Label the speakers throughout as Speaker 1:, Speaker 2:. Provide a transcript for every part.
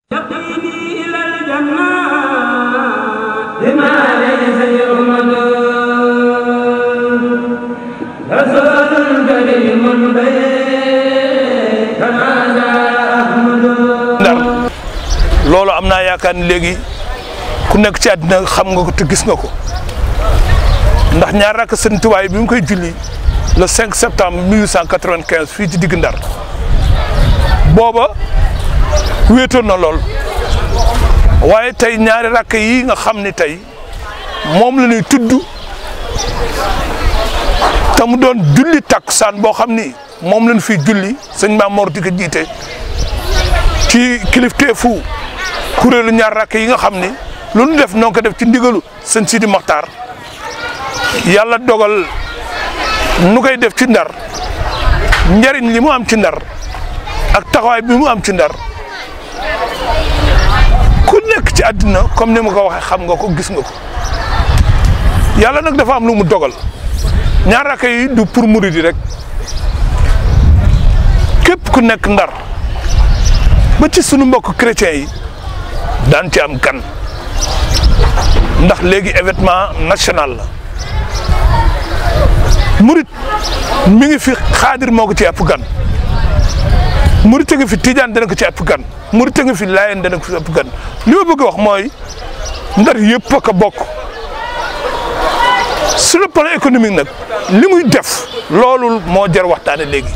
Speaker 1: يقيني إلى الجنة بما ليس يؤمن رسول كريم بين كما جاء أحمد
Speaker 2: ndar loolu am naa yaakaar ni léegi ku nekk ci àddina xam nga ko te gis nga ko ndax ñaar rakk sëñ Tuubaa bi mu koy julli le 5 septembre 1895 fii ci digg ndar booba wéetoon na lool waaye tey ñaari rakk yi nga xam ni tey moom la ñuy tudd te mu doon julli takkusaan boo xam ni moom lañ fi julli sëñ Maam Mor di ko jiite ci kilifteefu kuréelu ñaar rakk yi nga xam ni lu nu def noo ko def ci ndigalu sëñ Sidi Mokhtar yàlla dogal nu koy def ci ndar njariñ li mu am ci ndar ak taxawaay bi mu am ci ndar ku nekk ci àddina comme ni ma ko waxee xam nga ko gis nga ko yàlla nag dafa am lu mu dogal ñaar rakk yi du pour murid yi rek képp ku nekk ndar ba ci sunu mbokk chrétiens yi daan ci am gan ndax léegi événement national la murit mi ngi fi xaadir moo ko ci ëpp gan murit a ngi fi tijaan dana ko ci ëpp gan murit a ngi fi laayeen dana ko ci ëpp gan li ma bëgg a wax mooy ndar yëpp a ko bokk sur le plan économique nag li muy def loolu moo jar waxtaane léegi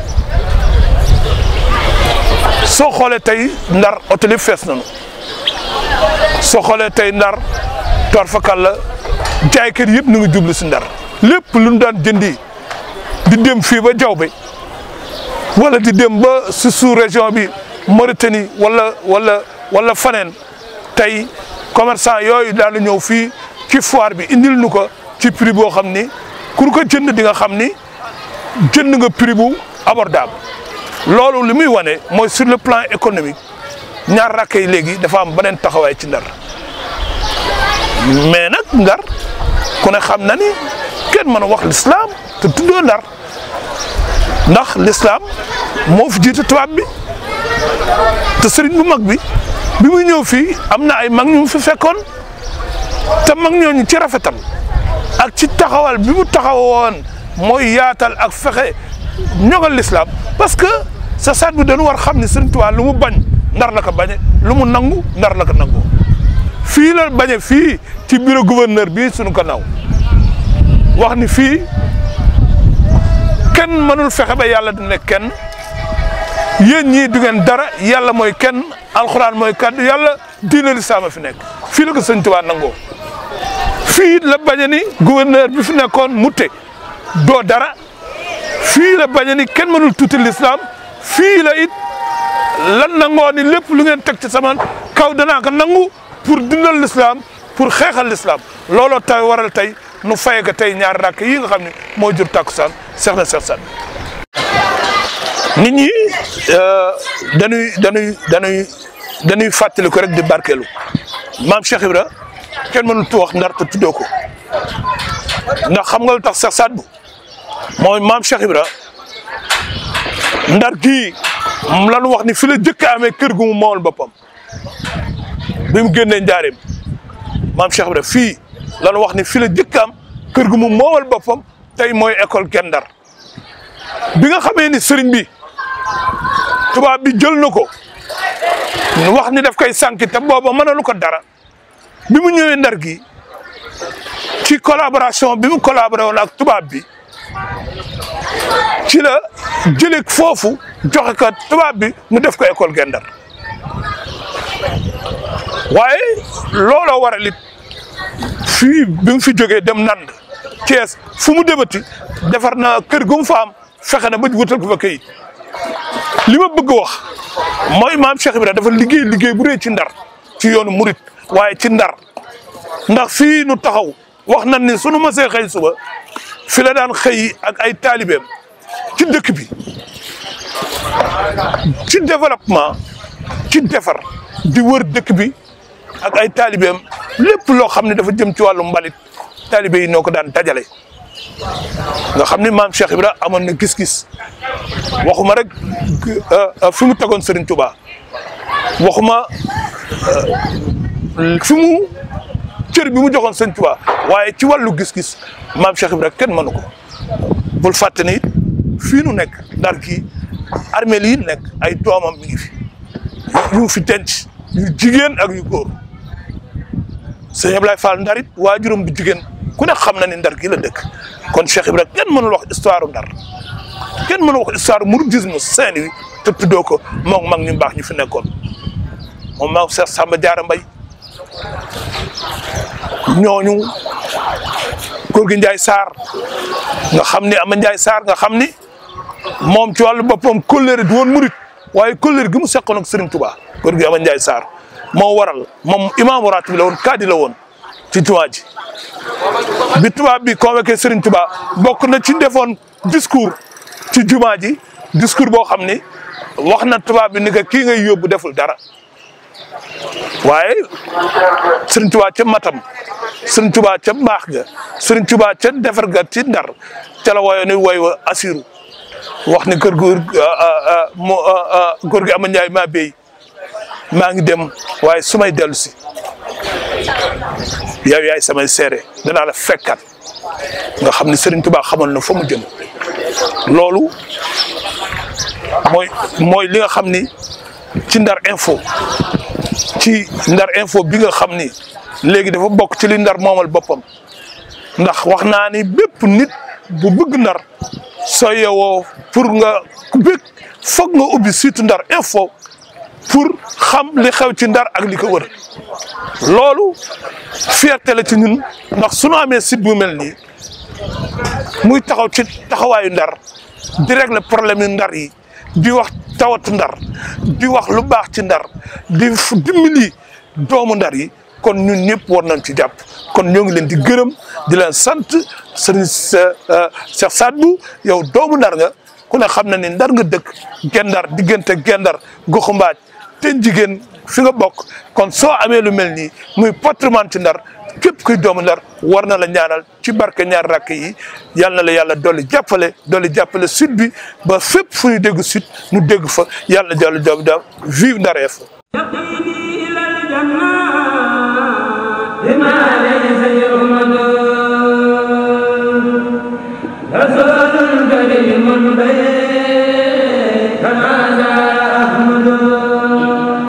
Speaker 2: soo xoolee tey ndar oto lépp fees nañu soo xoolee tey ndar toor fakal la jaaykat yëpp nu ngi jublu si ndar lépp lu ñu daan jëndi di dem fii ba Diaobé wala di dem ba si sous région bi Mauritanie wala wala wala faneen tey commerçant yooyu daan ñëw fii ci foire bi indil nu ko ci prix boo xam ni ku ko jënd di nga xam ni jënd nga prix bu abordable loolu li muy wane mooy sur le plan économique ñaar rakk yi léegi dafa am beneen taxawaay ci ndar mais nag ndar ku ne xam na ni kenn mën a wax l'islam te tuddoo ndar ndax l'islam moo fi jiite tubaab bi te sëriñ bu mag bi bi muy ñëw fii am na ay mag ñu fi fekkoon te mag ñooñu ci rafetal ak ci taxawal bi mu taxawoon mooy yaatal ak fexe ñogal l'islam parce que sa saat bi dañu war xam ni sëriñ Tuubaa lu mu bañ ndar la ko bañe lu mu nangu ndar la ko nangoo fii la bañe fii ci bureau gouverneur bii suñu ko naw wax ni fii kenn mënul fexe ba yàlla du nekk kenn yéen ñii du ngeen dara yàlla mooy kenn alxuraan mooy kaddu yàlla diine lislaam a fi nekk fii la ko sëñ Tuubaa nangoo fii la bañe ni gouverneur bi fi nekkoon mutte doo dara fii la bañe ni kenn mënul tuuti lislaam fii la it lan nangoo ni lépp lu ngeen teg ci sama kaw danaa ko nangu pour dundal l'islam pour xeexal l'islam looloo tay waral tey nu faye ko tey ñaari rakk yi nga xam ne moo jur takkusaan seex na seex san nit ñi dañuy dañuy dañuy dañuy fàttali ko rek di barkeelu maam Cheikh Ibra kenn mënul tu wax ndar te tuddoo ko ndax xam nga lu tax Seex Saad bu mooy maam Cheikh Ibra ndar gii lanu wax ni fi la jëkk amee kër gu mu moomal boppam bi mu génnee njaareem maam Cheikh Ibra fii lanu wax ni fi la jëkk am kër gu mu moomal boppam tey mooy école Guet Ndar bi nga xamee ni sëriñ bi tubaab bi jël na ko wax ni daf koy sànki te booba mënalu ko dara bi mu ñëwee ndar gi ci collaboration bi mu collaboré woon ak tubaab bi ci la jëlee foofu joxe ko tubaab bi mu def ko école Guet Ndar waaye looloo waral it fii bi mu fi jógee dem nand Thiès fu mu demati defar na kër gu mu fa am fexe na ba wutal ko fa këyit li ma bëgg wax mooy maam Cheikh Ibrahima dafa liggéey liggéey bu rëy ci ndar ci yoonu murit waaye ci ndar ndax fii nu taxaw wax nañ ni sunu masee xëy suba fi la daan xëy ak ay taalibeem ci dëkk bi ci développement ci defar di wër dëkk bi ak ay taalibeem lépp loo xam ne dafa jëm ci wàllu mbalit taalibe yi noo ko daan dajale nga xam ni maam Cheikh Ibra amoon na gis-gis waxuma rek fi mu tegoon Serigne Touba waxuma fi mu cër bi mu joxoon sëñ Tuubaa waaye ci wàllu gis-gis maam Cheikh Ibrahima kenn mënu ko bul fàtte ni fii nu nekk ndar kii armeel yi nekk ay doomam mi ngi fi yu fi denc yu jigéen ak yu góor sëñ Ablaye Fall ndarit waajuram bu jigéen ku ne xam na ni ndar gi la dëkk kon Cheikh Ibrahima kenn mënul wax histoire ndar kenn mënul wax histoire mouridisme Saint-Louis te tuddoo ko moom mag ñu baax ñu fi nekkoon moom maam Cheikh Samba Diarra Mbaye ñooñu góor gi Ndiaye Sarr nga xam ni ama Ndiaye Sarr nga xam ni moom ci wàllu boppam kóllëre du woon murit waaye kóllëre gi mu seqoon ak Serigne Touba góor gi ama Ndiaye Sarr moo waral moom imaamu ratib la woon kaadi la woon ci jumaa ji bi tubaab bi convoqué Serigne Touba bokk na ci defoon discours ci jumaa ji discours boo xam ni wax na tubaab bi ni que kii ngay yóbbu deful dara waaye Serigne Touba ca matam Serigne Touba ca mbaax ga Serigne Touba ca defar ga ci ndar ca la woyoon ni woy wa asiru wax ni kër góor mo góor gi ama Njaay maa béy maa ngi dem waaye su may dellu si yow yaay samay seere danaa la fekkat nga xam ni Serigne Touba xamal na fa mu jëm loolu mooy mooy li nga xam ni ci ndar info ci ndar info bi nga xam ni léegi dafa bokk ci li ndar moomal boppam ndax wax naa ni bépp nit bu bëgg ndar soo yewoo pour nga bëgg foog nga ubbi site ndar info pour xam li xew ci ndar ak li ko wër loolu fierté la ci ñun ndax suñu amee site bu mel nii muy taxaw ci taxawaayu ndar di régler problème yu ndar yi di wax tawatu ndar di wax lu baax ci ndar di dimbali doomu ndar yi kon ñun ñëpp war nañ ci jàpp kon ñoo ngi leen di gërëm di leen sant sëriñ Cheikh Sadbou yow doomu ndar nga ku ne xam na ni ndar nga dëkk gendar diggante gendar goxu mbaaj te jigéen fi nga bokk kon soo amee lu mel nii muy patrimoine ci ndar képp kuy doomu ndar war na la ñaanal ci barke ñaar rakk yi yal na la yàlla dolli jàppale dolli jàppale sud bi ba fépp fu ñu dégg sud ñu dégg fa yàlla na jàll jaww vive Ndar Info